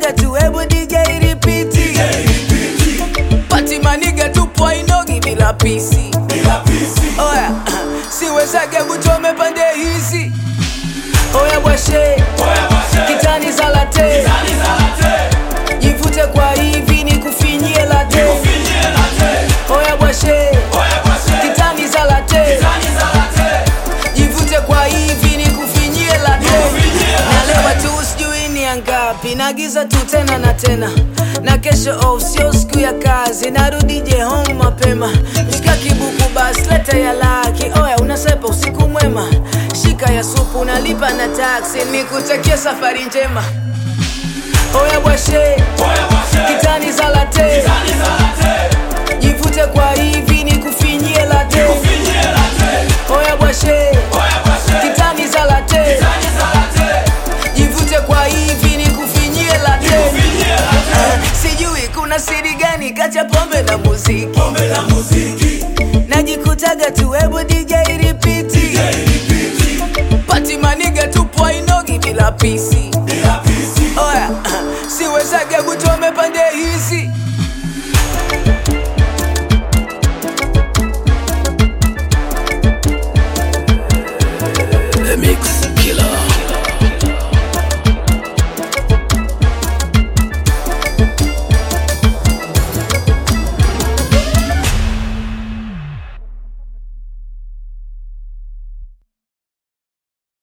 najikutaga tu hebu DJ ripiti pati maniga tupo ainogi bila pisi oya siwezage kuchome pande hizi oya bwashe kitani za late jivute kwa hivi ni kufinyie late oya bwashe kitani za late jivute kwa hivi ni kufinyie late nalewa tu sijui ni angapi nagiza tu tena na tena na kesho off sio siku ya kazi narudi je home mapema shika kibuku basi leta ya laki oya unasepa usiku mwema shika ya supu unalipa na taksi nikutakia safari njema oya bwashe kitani za late jivute kwa hivi ni kufinyie late oya bwashe kitani za late jivute kwa hivi ni kufinyie late Eh, sijui kuna siri gani kati ya pombe na muziki najikutaga tu hebu DJ ripiti pati maniga tupo ainogi bila pisi oya siwezage kuchoma